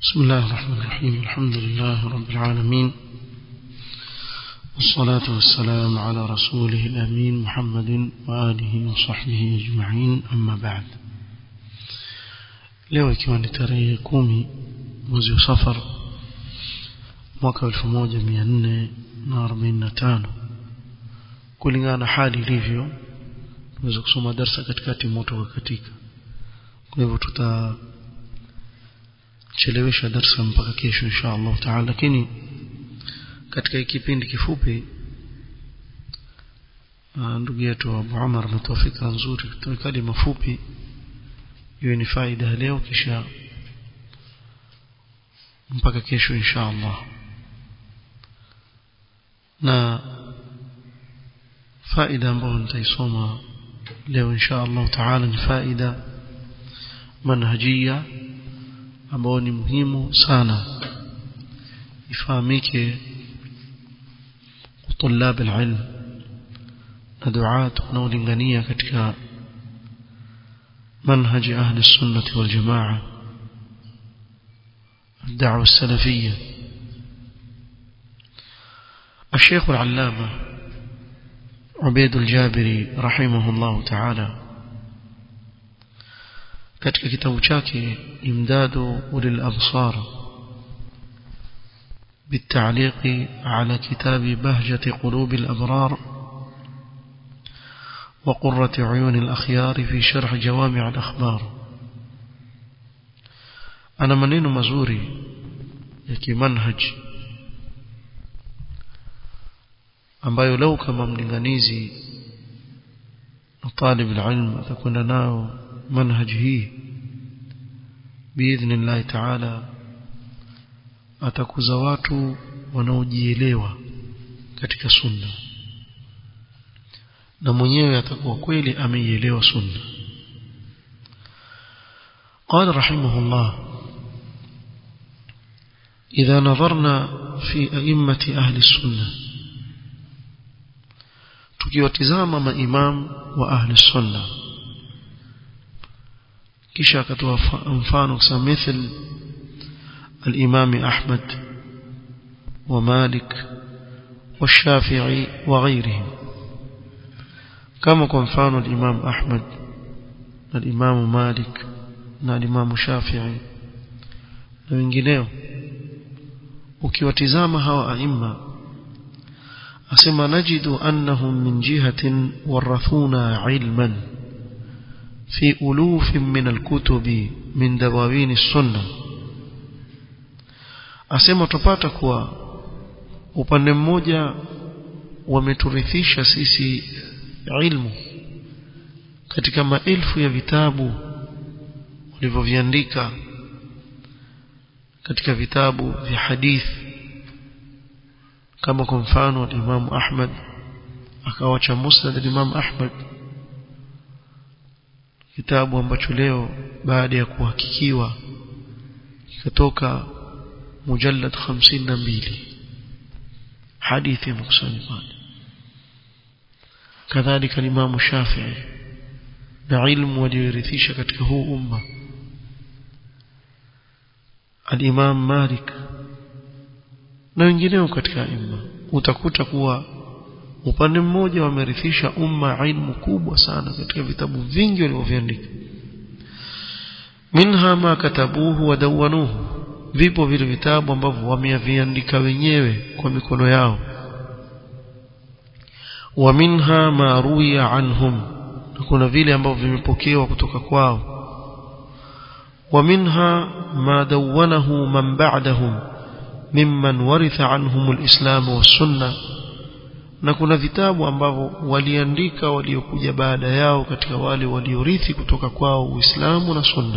بسم الله الرحمن الرحيم الحمد لله رب العالمين والصلاة والسلام على رسوله الأمين محمد وآله وصحبه أجمعين أما بعد leo ikiwa ni tarehe kumi mwezi wa safar mwaka elfu moja mia nne na arobaini na tano kulingana na hali ilivyo tunaweza kusoma darsa katikati moto katika kwa hivyo tutachelewesha darsa mpaka kesho insha allahu taala lakini katika kipindi kifupi ndugu yetu abu umar ametoa fikra nzuri tuwe kalima fupi iwe ni faida leo kisha mpaka kesho insha allah na faida ambayo nitaisoma leo insha allah taala ni faida manhajia ambayo ni muhimu sana ifahamike طلاب العلم na duat wanaolingania katika منهج أهل السنة والجماعة الدعوة السلفية الشيخ العلامة عبيد الجابري رحمه الله تعالى katika kitabu chake imdadu ulil absar بالتعليق على كتاب بهجة قلوب الأبرار وقرة عيون الأخيار في شرح جوامع الأخبار أنا منين مزوري يكي منهج ambayo lau kama mlinganizi na talib alilm atakwenda nao manhaj hii biidhnillahi taala atakuza watu wanaojielewa katika sunna na mwenyewe atakuwa kweli ameielewa sunna قال رحمه الله إذا نظرنا في أئمة أهل السنة tukiwatizama maimam wa ahli sunna kisha akatoa mfano kusema mithl الإمام أحمد ومالك والشافعي وغيرهم كما كنفان الإمام أحمد الإمام مالك الإمام شافعي na wengineo ukiwatizama hawa aima asema najidu annahum min jihatin warathuna ilman fi ulufin min alkutubi min dawawini sunna asema tupata kuwa upande mmoja wameturithisha sisi ilmu katika maelfu ya vitabu walivyoviandika katika vitabu vya hadith kama kwa mfano Imam Ahmad akawacha Musnad Imam Ahmad kitabu ambacho leo baada ya kuhakikiwa kikatoka mujallad 52 hadithi mkusanya pale kadhalika Imam Shafi'i na ilmu waliorithisha katika huu umma al-Imam Malik na wengineo katika imma utakuta kuwa upande mmoja wamerithisha umma ilmu kubwa sana katika vitabu vingi walivyoviandika minha ma katabuhu wa dawanuhu vipo vile vitabu ambavyo wameviandika wenyewe kwa mikono yao wa minha ma ruya anhum na kuna vile ambavyo vimepokewa kutoka kwao wa minha ma dawanahu man ba'dahum mimman waritha anhum alislam was-sunna na kuna vitabu ambavyo waliandika waliokuja baada yao katika wale waliorithi kutoka kwao Uislamu na Sunna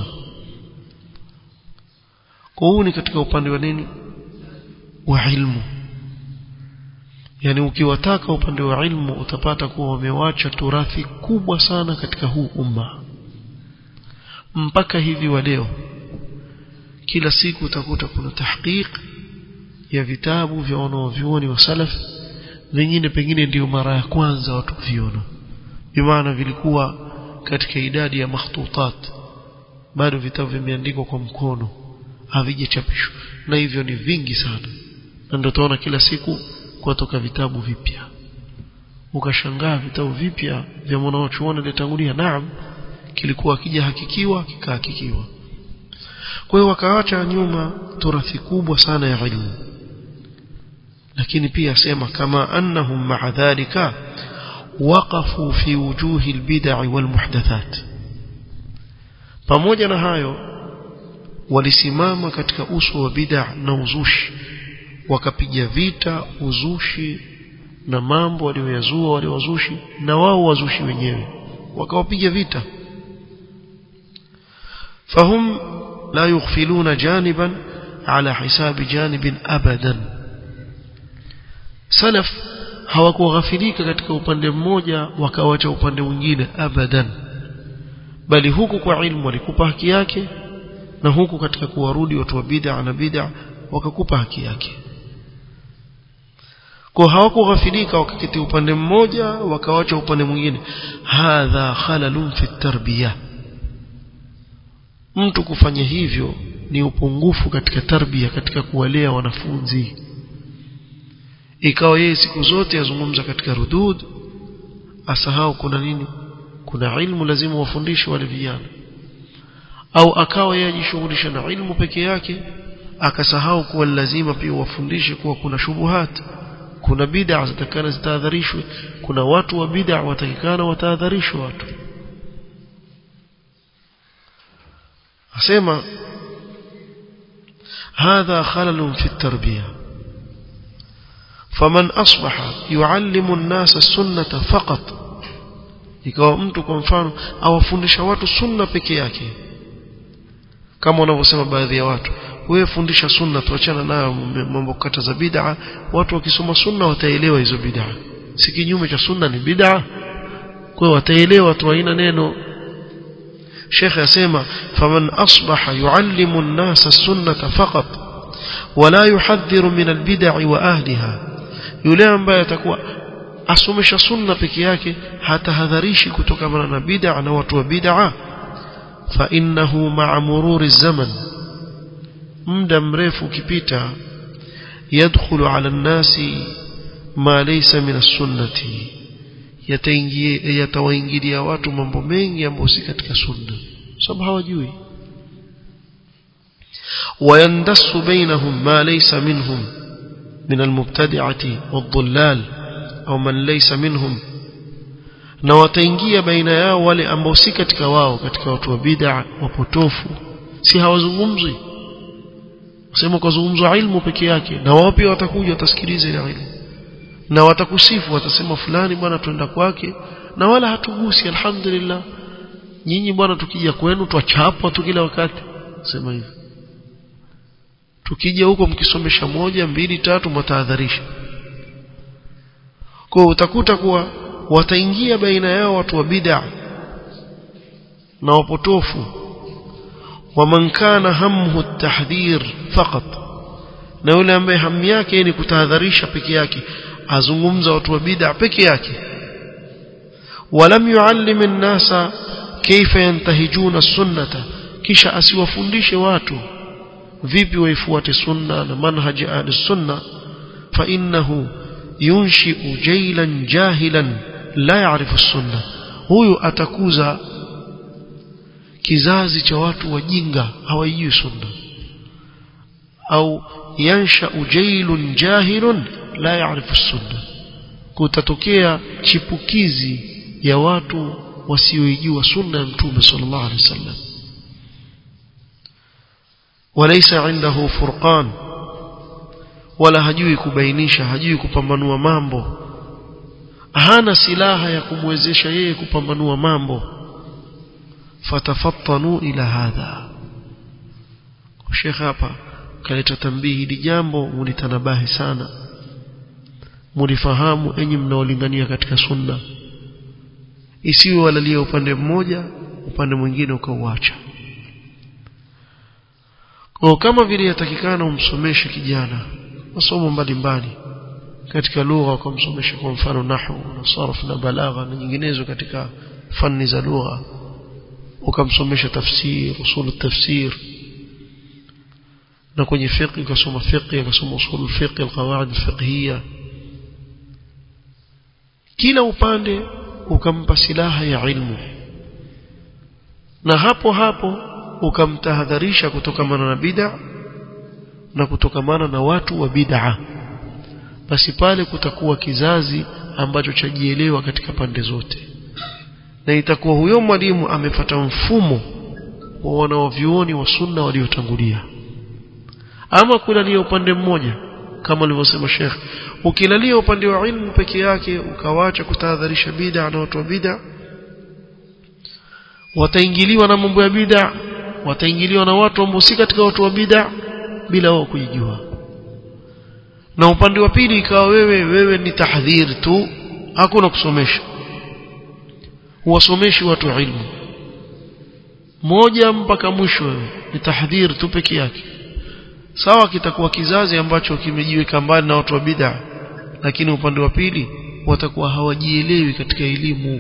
kwa huu ni katika upande wa nini wa ilmu yani ukiwataka upande wa ilmu utapata kuwa wamewacha turathi kubwa sana katika huu umma mpaka hivi wa leo kila siku utakuta kuna tahqiq ya vitabu vya wanaovyuoni wa salaf vingine pengine ndiyo mara ya kwanza watu kuviona bimaana vilikuwa katika idadi ya makhtutat bado vitabu vimeandikwa kwa mkono havijachapishwa na hivyo ni vingi sana na ndio tunaona kila siku kutoka vitabu vipya ukashangaa vitabu vipya vya mwanachuoni aliyetangulia naam kilikuwa kija hakikiwa kikahakikiwa kwa hiyo wakaacha nyuma turathi kubwa sana ya ilmu lakini pia sema kama annahum ma'a dhalika waqafu fi wujuhi albid'i walmuhdathat pamoja na hayo walisimama katika uso wa bid'a na uzushi wakapiga vita uzushi na mambo walioyazua wale wazushi na wao wazushi wenyewe wakawapiga vita fahum la yughfiluna janiban ala hisabi janibin abadan salaf hawakughafilika katika upande mmoja wakawacha upande mwingine abadan bali huku kwa ilmu walikupa haki yake na huku katika kuwarudi watu wa bid'a na bid'a wakakupa haki yake kwa hawakughafilika wakaketi upande mmoja wakawacha upande mwingine hadha khalalun fi tarbiyah mtu kufanya hivyo ni upungufu katika tarbia katika kuwalea wanafunzi ikawa yeye siku zote azungumza katika rudud asahau kuna nini kuna ilmu lazima wafundishe wale vijana au akawa yeye ajishughulisha na ilmu peke yake akasahau kuwa lazima pia wafundishe kuwa kuna shubuhat kuna bid'a zitakana zitahadharishwe kuna watu wa bid'a watakikana watahadharishwe watu asema هذا خلل في التربيه فمن أصبح يعلم الناس السنة فقط ikawa mtu kwa mfano awafundisha watu sunna peke yake kama wanavyosema baadhi ya watu wewe fundisha sunna tuachana nayo mambo kata za bid'a watu wakisoma sunna wataelewa hizo bid'a si kinyume cha sunna ni bid'a kwa wataelewa tu haina neno Sheikh yasema faman asbaha yuallimu an-nasa sunnata faqat wala yuhadhiru min al-bid'i wa ahliha yule ambaye atakuwa asomesha sunna peke yake hatahadharishi kutokana na bid'a na watu wa bid'a fa innahu ma'a mururi zaman muda mrefu ukipita yadkhulu 'ala an-nasi ma laysa min as-sunnati yataingia yatawaingilia watu mambo mengi ambayo si katika sunna sababu hawajui ويندس بينهم ما ليس منهم من المبتدعة والضلال أو من ليس منهم na wataingia baina yao wale ambao si katika wao katika watu wa bid'a wapotofu si hawazungumzi sema kwa zungumzo ilmu peke yake na wao pia watakuja watasikiliza ile ilmu na watakusifu watasema fulani bwana twenda kwake na wala hatugusi alhamdulillah nyinyi bwana tukija kwenu twachapwa tu kila wakati sema hivyo tukija huko mkisomesha moja mbili tatu mtahadharisha kwa utakuta kuwa wataingia baina yao watu wa bid'a na wapotofu waman kana hamhu at-tahdhir faqat na yule ambaye hamu yake ni kutahadharisha peke yake azungumza watu wa bid'a peke yake walam yuallim an-nasa kaifa yantahijuna sunnata kisha asiwafundishe watu vipi waifuate sunna na manhaji ahli sunna fa innahu yunshi'u jaylan jahilan la ya'rifu sunna huyu atakuza kizazi cha watu wajinga hawajui sunna au yansha'u jaylun jahilun la ya'rifu sunna kutatokea chipukizi ya watu wasioijua sunna ya mtume sallallahu alaihi wasallam وليس عنده فرقان wala hajui kubainisha hajui kupambanua mambo hana silaha ya kumwezesha yeye kupambanua mambo fatafattanu ila hadha Sheikh hapa kaleta tambihi hili jambo mulitanabahi sana mulifahamu enyi mnaolingania katika sunna isiwe walalia upande mmoja upande mwingine ukauacha kwa kama vile yatakikana umsomeshe kijana masomo mbalimbali katika lugha ukamsomesha kwa mfano nahwu na sarf na balagha na nyinginezo katika fani za lugha ukamsomesha tafsir usul tafsir na kwenye fiqh ukasoma fiqh ukasoma usul fiqh alqawaid alfiqhiyya kila upande ukampa silaha ya ilmu na hapo hapo ukamtahadharisha kutokamana na bid'a na kutokamana na watu wa bid'a basi pale kutakuwa kizazi ambacho chajielewa katika pande zote na itakuwa huyo mwalimu amefata mfumo wa wanaovyuoni wa sunna waliotangulia ama kulalia upande mmoja kama alivyosema Sheikh ukilalia upande wa ilmu peke yake ukawacha kutahadharisha bid'a na watu wa bid'a wataingiliwa na mambo ya bid'a wataingiliwa na watu ambao si katika watu wa bid'a bila wao kujijua na upande wa pili ikawa wewe wewe ni tahdhir tu hakuna kusomesha huwasomeshi watu ilmu moja mpaka mwisho wewe ni tahdhir tu peke yake sawa kitakuwa kizazi ambacho kimejiweka mbali na watu wa bid'a lakini upande wa pili watakuwa hawajielewi katika elimu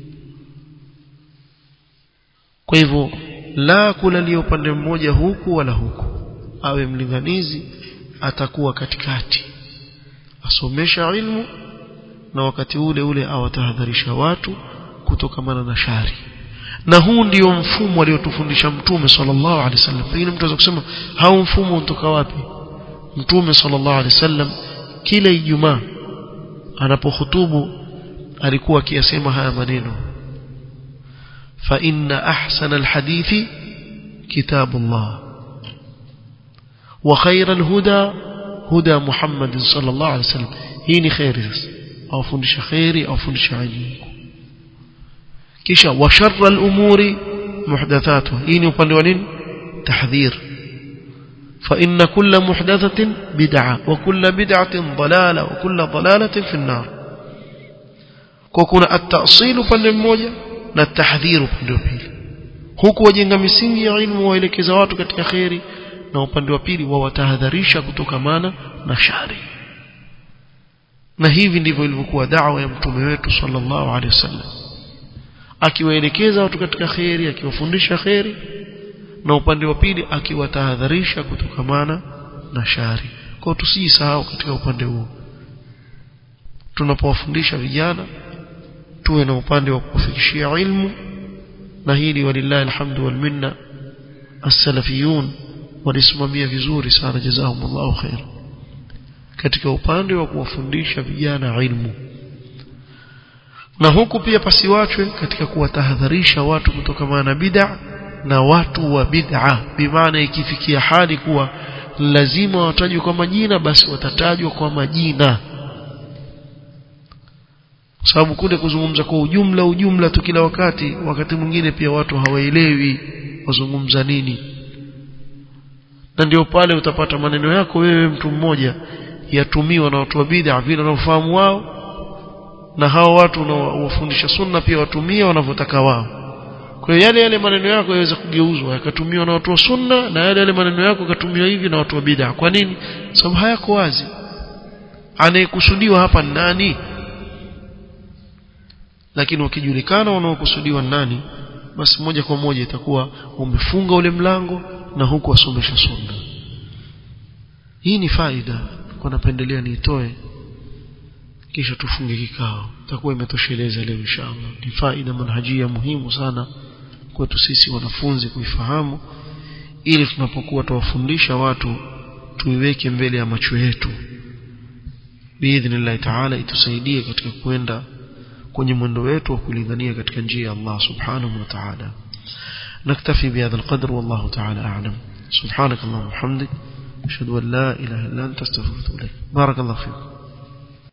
kwa hivyo la kulalia upande mmoja huku wala huku awe mlinganizi atakuwa katikati asomesha ilmu na wakati ule ule awatahadharisha watu kutokamana na shari na huu ndio mfumo aliotufundisha mtume sallallahu alaihi wasallam pengine mtu anaweza kusema hau mfumo unatoka wapi mtume sallallahu alaihi wasallam kila ijumaa anapohutubu alikuwa akiyasema haya maneno fa inna ahsana alhadithi kitabullah wa khayra alhuda huda muhammad sallallahu alaihi wasallam hii ni khairi sasa awafundisha khairi awafundisha ilmu kisha wa sharra al-umuri muhdathatuha hii ni upande wa nini tahdhir fa inna kulla muhdathatin bid'a wa kulla bid'atin dalala wa kulla dalalatin fi an-nar kwa kuna at-ta'sil upande mmoja na tahdhir upande wa pili huku wajenga misingi ya ilmu waelekeza watu katika khairi na upande wa pili wawatahadharisha kutokamana na shari na hivi ndivyo ilivyokuwa da'wa ya mtume wetu sallallahu alaihi wasallam akiwaelekeza watu katika khairi akiwafundisha khairi na upande wa pili akiwatahadharisha kutokamana na shari kwa tusijisahau katika upande huo tunapowafundisha vijana tuwe na upande wa kufikishia ilmu na hili walillahi alhamdu wal minna as-salafiyun walisimamia vizuri sana jazakumullahu khair katika upande wa kuwafundisha vijana ilmu na huku pia pasiwachwe katika kuwatahadharisha watu kutokana na bid'a na watu wa bid'a bimaana ikifikia hali kuwa lazima watajwe kwa majina basi watatajwa kwa majina kwa sababu kule kuzungumza kwa ujumla ujumla tu kila wakati wakati mwingine pia watu hawaelewi wazungumza nini na ndio pale utapata maneno yako wewe mtu mmoja yatumiwa na watu wa bid'a vile wanaofahamu wao na hao watu unaowafundisha sunna pia watumia wanavyotaka wao kwa hiyo yale yale maneno yako yaweza kugeuzwa yakatumiwa na watu wa sunna na yale yale maneno yako yakatumiwa hivi na watu wa bid'a kwa nini sababu hayako wazi anayekusudiwa hapa ni nani lakini ukijulikana wanaokusudiwa nani basi moja kwa moja itakuwa umefunga ule mlango na huku wasomesha sunna hii ni faida kwa napendelea niitoe kisha tufunge kikao itakuwa imetosheleza leo inshallah ni faida manhajia muhimu sana kwetu sisi wanafunzi kuifahamu ili tunapokuwa tuwafundisha watu tuiweke mbele ya macho yetu biidhnillah taala itusaidie katika kwenda kwenye mwendo wetu wa kulingania katika njia ya Allah subhanahu wa ta'ala نكتفي بهذا القدر والله تعالى أعلم سبحانك اللهم وبحمدك أشهد أن لا إله إلا أنت استغفرك إليك بارك الله فيكم